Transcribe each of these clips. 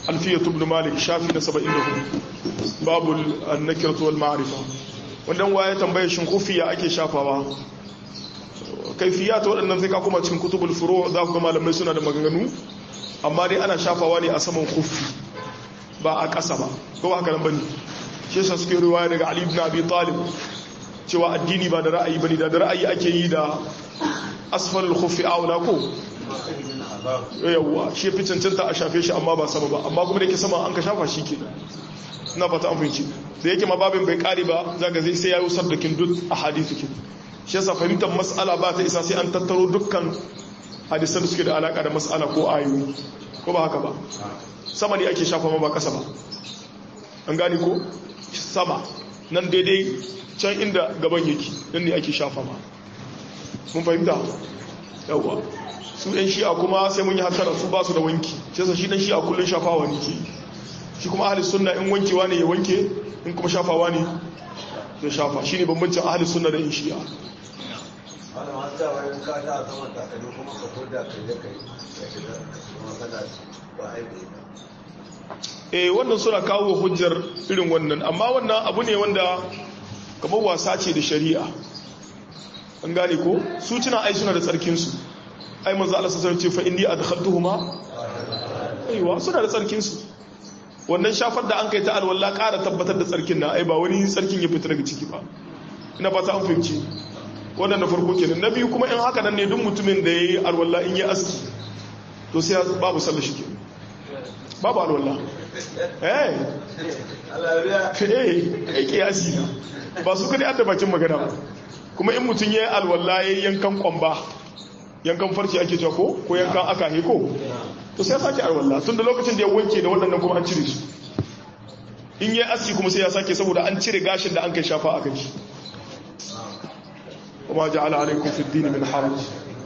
alfiyat ibn malik shafi na 74 babu an-nakiratu wal ma'rifa wannan waye tambaye shin kufiya ake shafawa kaifiya ta waɗannan sai ka kuma cikin kutubul furu za ku ga malamai suna da maganganu amma dai ana shafawa ne a saman kufi ba a ƙasa ba ko haka nan bane shi yasa suke riwaya daga Ali ibn Abi Talib cewa addini ba da ra'ayi bane da da ra'ayi ake yi da asfalul khuffi aula ko yawwa shi fi cancanta a shafe shi amma ba sama ba amma kuma da yake sama an ka shafa shi kenan ina fata an fahimci da yake ma babin bai kare ba zaka zai sai yayi saddakin duk a hadisi kin shi yasa fahimtar mas'ala ba ta isa sai an tattaro dukkan hadisan da suke da alaka da mas'ala ko ayoyi ko ba haka ba sama ne ake shafa ma ba kasa ba an gane ko sama nan daidai can inda gaban yake nan ne ake shafa ma mun fahimta yawwa su ɗan shi'a kuma sai mun yi hasara su ba su da wanki sai sa shi ɗan shi'a kullum shafawa ne ke shi kuma ahli sunna in wankewa ne ya wanke in kuma shafawa ne ya shafa shi ne bambancin ahli sunna da in shi'a wani masu yawa yin ka ta sama takalmi kuma ka koda ka je ka yi ya shiga kuma kana ba aiki eh wannan suna kawo hujjar irin wannan amma wannan abu ne wanda kamar wasa ce da shari'a an gane ko su cina ai suna da tsarkinsu ai manzo Allah sallallahu alaihi wasallam ce fa inni adkhaltuhuma aiwa suna da tsarkinsu wannan shafar da an kai ta alwala ƙara tabbatar da tsarkin na ai ba wani tsarkin ya fita daga ciki ba ina fata an fahimci wannan na farko kenan na biyu kuma in haka nan ne duk mutumin da yayi alwala in ya aski to sai babu sallah shi kenan babu alwala eh eh kiyasi na ba su kadai adda bakin magana ba kuma in mutum ya yi alwala ya yi yankan kwamba yankan farci ake cewa ko ko yankan aka he ko to sai ya sake alwala tun da lokacin da ya wanke da waɗannan kuma an cire su in yi aski kuma sai ya sake saboda an cire gashin da an kai shafa a kai shi kuma ja'ala alaikum fi dini min haraj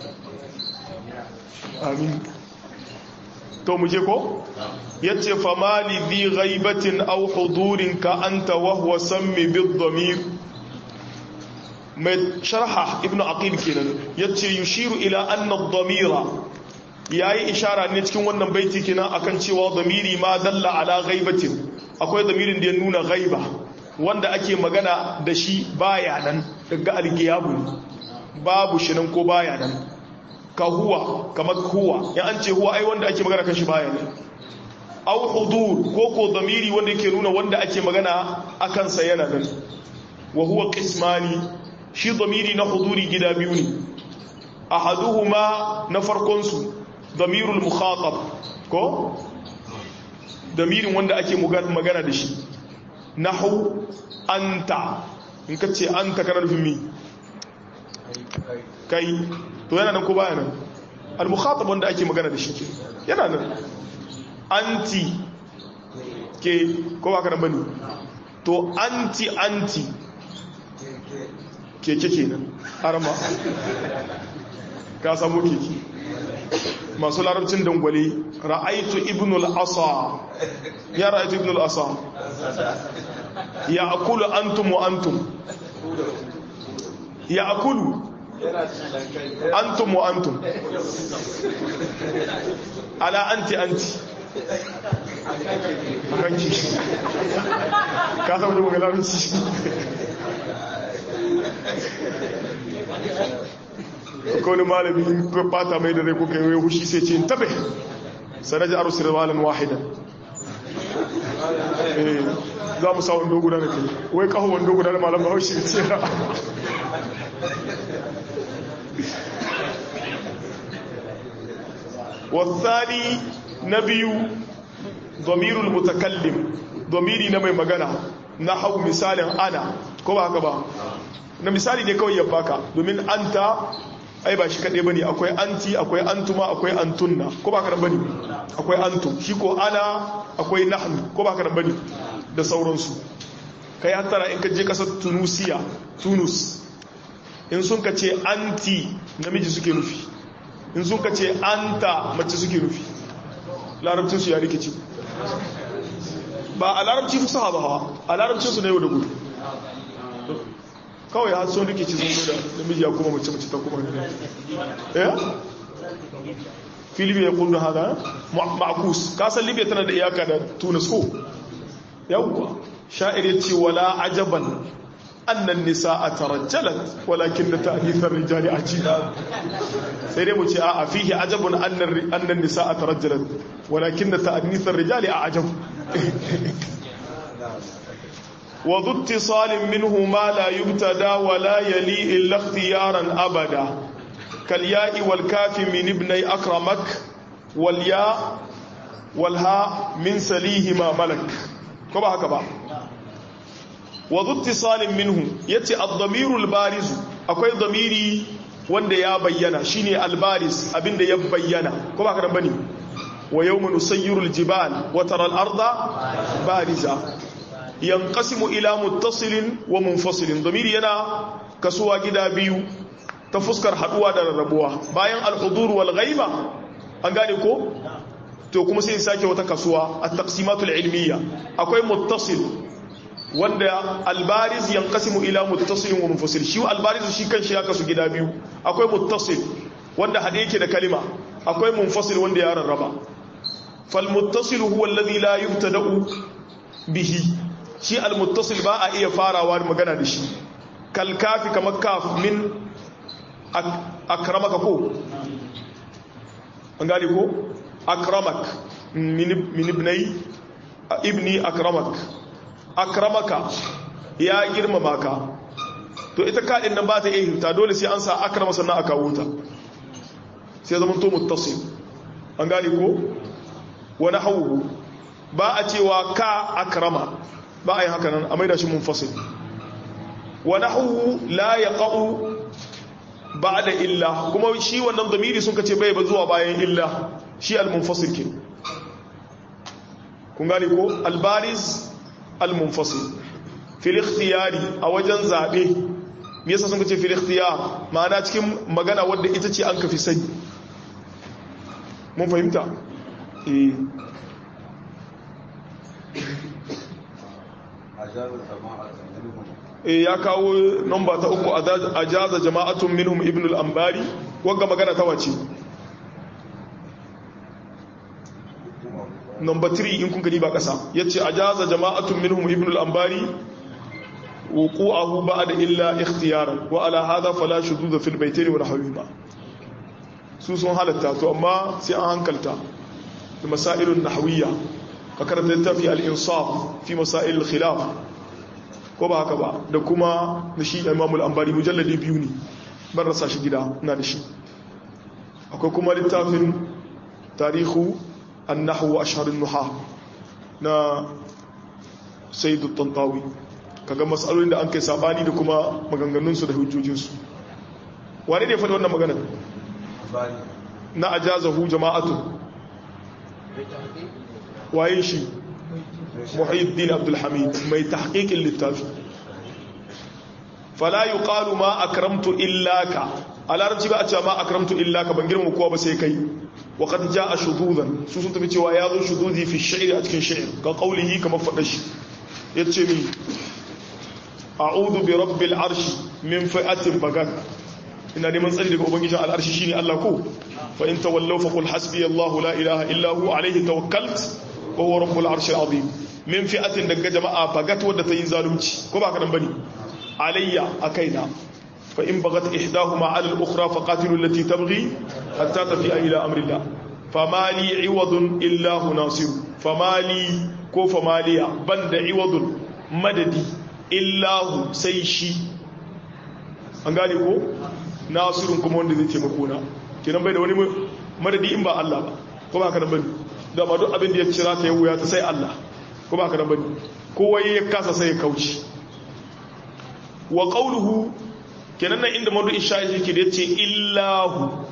amin to mu je ko yace famali bi ghaibatin aw hudurin ka anta wa huwa sammi bid damir mai sharha ibn aqil kenan yace yushiru ila anna ad-damira yayi ishara ne cikin wannan baiti kenan akan cewa damiri ma dalla ala ghaibatin akwai damirin da ya nuna ghaiba wanda ake magana da shi baya nan daga algiyabu babu shi nan ko baya nan ka huwa kamar huwa ya an ce huwa ai wanda ake magana kan shi baya nan aw hudur ko ko damiri wanda yake nuna wanda ake magana akan sa yana nan wa huwa qismani shi damiri na huduri gida biyu ne ahaduhuma na farkon su damirul mukhatab ko damirin wanda ake magana da shi nahu anta in ka ce anta kana nufin mi kai to yana nan ko baya nan al mukhatab wanda ake magana da shi ke yana nan anti ke ko ba ka nan bane to anti anti keke kenan harama ka samu keke masu larabcin dangwale ra'aitu ibn al-asa ya ra'aitu ibn al-asa ya akulu antum wa antum ya akulu antum wa antum ala anti anti kanki ka samu da magalarci kone malami in bata mai da rai kuka yi hushi sai ce tabe sanaji a rusar malam wahidan za mu sa wando guda da kai wai kawo wando guda da malam haushi ce wasani na biyu domirul mutakallim domiri na mai magana na hau misalin ana ko ba haka ba na misali ne kawai ya baka domin anta ai ba shi kaɗai ba ne akwai anti akwai antuma akwai antunna ko ba kaɗan ba ne akwai antum shi ko ana akwai nahnu ko ba kaɗan ba ne da sauransu ka yi hattara in ka je ƙasar tunusiya tunus in sun ka ce anti namiji suke nufi in sun ka ce anta mace suke nufi larabcinsu ya rikici ba a larabci fi sahaba hawa a larabcinsu na yau da gudu kawai har sun rikici sun da namiji ya kuma mace mace ta kuma ne ya fi libya yaquluna hada ma'kus ka san libya tana da iyaka da tunis ko yawwa sha'ir yace wala ajaban annan nisaa tarajjalat walakin ta'dith ar-rijali ajib sai dai mu ce a'a fihi ajabun annan annan nisaa tarajjalat walakin ta'dith ar-rijali a'jab وذو اتصال منه ما لا يبتدى ولا يلي إلا اختيارا أبدا كالياء والكاف من ابني أكرمك والياء والهاء من سليهما ملك كما هكذا وذو اتصال منه يتي الضمير البارز أكوي ضميري wanda ya bayyana shine albaris abinda ya bayyana ko ba ka bane wa yawma nusayyirul jibal wa tara al-arda bariza yanqasimu ila muttasilin wa munfasilin damiri yana kasuwa gida biyu ta fuskar haduwa da rarrabuwa bayan al-hudur wal ghaiba an gane ko to kuma sai sake wata kasuwa at-taqsimatul ilmiya akwai muttasil wanda albariz yanqasimu ila muttasilin wa munfasil shi albariz shi kanshi ya kasu gida biyu akwai muttasil wanda hade yake da kalima akwai munfasil wanda ya rarraba fal muttasil huwa alladhi la yubtada'u bihi shi almuttasil ba a iya farawa da magana da shi kalkafi kamar kaf min akramaka ko an gane ko akramak min ibnai ibni akramak akramaka ya girmama ka to ita kaɗin nan ba ta iya hinta dole sai an sa akrama sannan aka wuta sai zama to muttasil an gane ko wani hauhu ba a cewa ka akrama ba a yi haka nan a maida shi munfasil wa nahwu la yaqa'u ba'da illa kuma shi wannan damiri sun kace bai ba zuwa bayan illa shi al-munfasil ke kun gane ko al-bariz al-munfasil fil ikhtiyari a wajen zabe me yasa sun kace fil ikhtiyar ma'ana cikin magana wadda ita ce an kafi sani mun fahimta eh e ya kawo nomba ta uku a jaza jama'atun minhum ibn al-ambari wagga magana ta wace nomba 3 in kun gani ba kasa yace a jaza jama'atun minhum ibn al-ambari wuqu'ahu ba'da illa ikhtiyaran wa ala hadha fala shudud fil baytayn wa nahwihima su sun halatta to amma sai an hankalta da masailun nahwiyya ka karanta littafi al-insaf fi masail al-khilaf ko ba haka ba da kuma da shi imam al-ambari mujalladi biyu ne ban rasa shi gida ina da shi akwai kuma littafin tarihu an-nahwu ashhar an-nuha na sayyid at-tantawi kaga masalolin da an kai sabani da kuma maganganun su da hujjojin su wani ne faɗi wannan maganar na ajazahu jama'atu waye shi muhyiddin abdul hamid mai tahqiqin littafi fala yuqalu ma akramtu illaka a larabci ba a cewa ma akramtu illaka ban girma kowa ba sai kai wa qad jaa shududan su sun tafi cewa ya zo shududi fi shi'r a cikin shi'r ga qawlihi kamar fada shi yace mi a'udhu bi rabbil arshi min fi'atin bagat ina neman tsari daga ubangijin al'arshi shine Allah ko fa in tawallaw fa qul hasbi Allah la ilaha illa hu alayhi tawakkalt wa huwa rabbul arshil azim min fi'atin daga jama'a bagat wadda ta yi zalunci ko ba kadan bane alayya akaina fa in bagat ihdahuma ala al-ukhra fa qatilu allati tabghi hatta tafi'a ila amri Allah famali iwadun illa hu nasir famali ko famaliya banda iwadun madadi illa hu sai shi an gane ko nasirun kuma wanda zai taimako na kenan bai da wani madadi in ba Allah ba ko ba kadan bane da ma duk abin da ya cira ta ya wuya ta sai Allah ko ba ka da bane kowa ya kasa sai ya kauci wa qawluhu kenan nan inda madu isha'i yake da yace illahu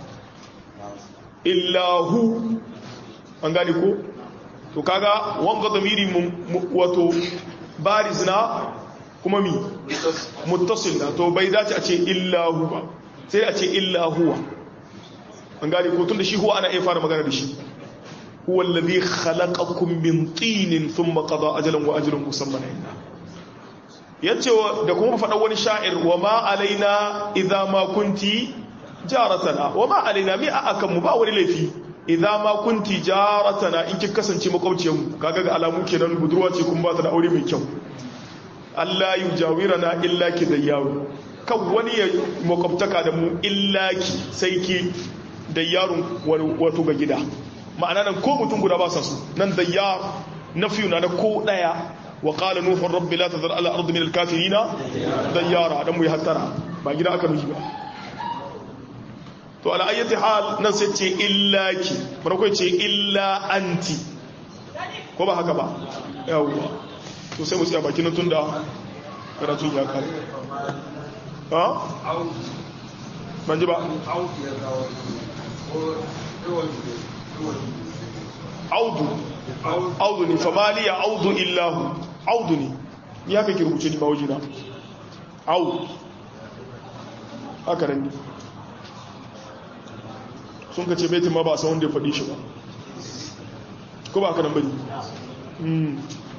illahu an gane ko to kaga wanga zamiri wato barizna kuma mi muttasil da to bai dace a ce illahu ba sai a ce illahu an gane ko tunda shi huwa ana iya fara magana da shi هو الذي خلقكم من طين ثم قضى أجلا وأجل مسمى عندنا yace da kuma faɗa wani sha'ir wa ma alaina idza ma kunti jaratana wa ma alaina mi akan mu ba wani laifi idza ma kunti jaratana in ki kasance makwabciyar mu kaga ga alamu kenan budurwa ce kun ba ta da aure mai kyau Allah yujawirana illa ki dayyaru kan wani ya makwabtaka da mu illa ki sai ki dayyarun wato ga gida ma'ana nan ko mutum guda ba sa su nan dayyar nafiyu na ko daya wa qala nuhu rabbi la tadhar ala ardi min al-kafirin dayyara dan mu yi hattara ba gida aka nuhi ba to ala ayyati hal nan sai ce illa ki farko ce illa anti ko ba haka ba yawwa to sai mu tsaya bakin nan tunda karatun ya kare ha ban ji ba audu audu ne famaliya audu illahu audu ne ni haka ki rubuce ni ba wajina audu haka nan ne sun ka ce baitin ma ba san wanda ya faɗi shi ba ko ba haka nan bane